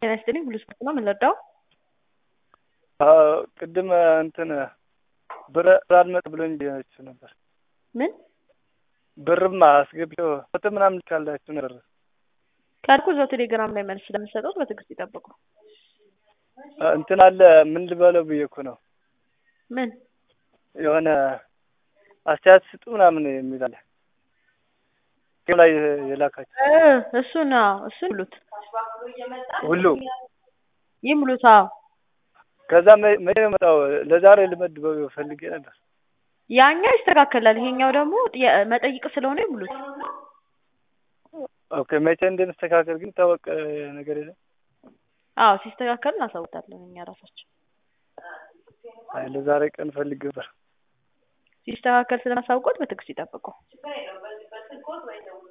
ጤና ይስጥልኝ ሁሉ ስፖርት ነው የምንረዳው? ቅድም እንትን ብር አልመጥ ብሎኝ ብያችሁ ነበር። ምን ብርማ አስገብቼው ፎቶ ምናምን ካላችሁ ነበር ካልኩ እዛው ቴሌግራም ላይ መልስ ስለምሰጠው በትዕግስት ይጠብቁ። እንትን አለ ምን ልበለው ብዬ እኮ ነው ምን የሆነ አስተያየት ስጡ ምናምን የሚል አለ ላይ የላካችሁ እ እሱን አዎ እሱን ይሙሉት ሁሉ ይሙሉት። አዎ ከዛ መ- መቼ ነው የመጣው? ለዛሬ ልመድበው ፈልጌ ነበር። ያኛው ይስተካከላል። ይሄኛው ደግሞ ጥያ- መጠይቅ ስለሆነ ይሙሉት። ኦኬ መቼ እንደሚስተካከል ግን ታወቀ ነገር የለም። አዎ ሲስተካከል እናሳውቃለን እኛ ራሳችን አይ ለዛሬ ቀን ፈልጌ ነበር። ሲስተካከል ስለማሳውቆት በትዕግስት ይጠብቁ።